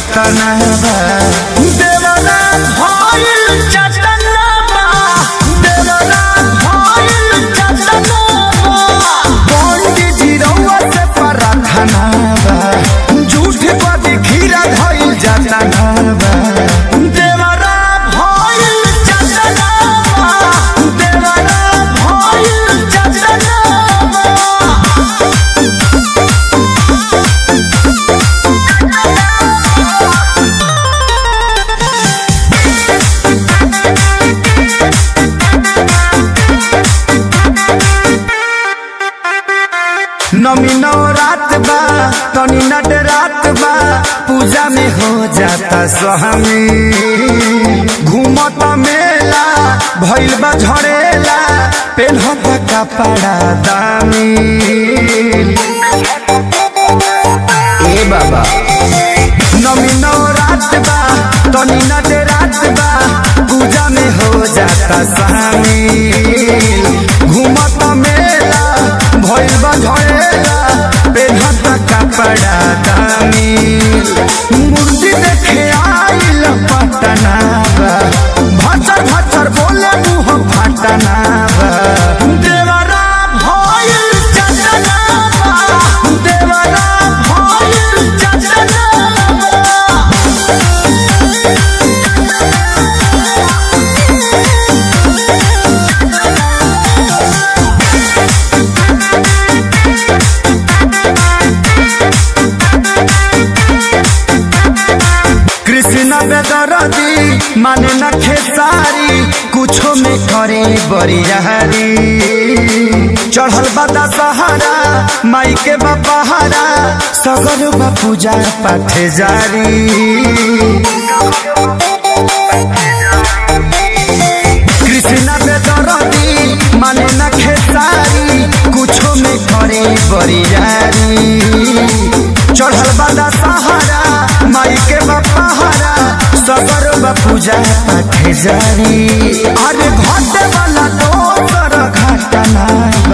कतना बा देवरा भइल चटना बा देवरा भइल चटना बा पंडित जी रउआ से प्रार्थना बा झूठ पर खीरा धइल जाता बा देवरा भइल चटना बा देवरा भइल चटना बा नमी नौ रात बा तनी नट रात बा पूजा में हो जाता स्वामी घूमत मेला भइल बा झड़ेला पेन्हत कपड़ा दामी ए बाबा नमी नौ रात बा तनी नट रात बा पूजा में हो जाता शामिल घूमत मेला भइल बा झड़ेला पेन्हत कपड़ा दामिल मूर्ति देखे आइल पटना बा भचर भचर बोले मुँह फटना बा देवरा भइल चटना बा देवरा भइल चटना बा कृष्ण बेदरदी माने न खेसारी कुछो में करे बरियारी चढ़ल बदा सहारा माई के बपहारा सगर बा पूजा पाठ जारी कृष्ण बेदरदी माने न खेसारी कुछो में करे बरियारी चढ़ल बदा सहारा माई के बपहारा सगर बा पूजा पाठ जारी अरे घटे वाला दोसर घटना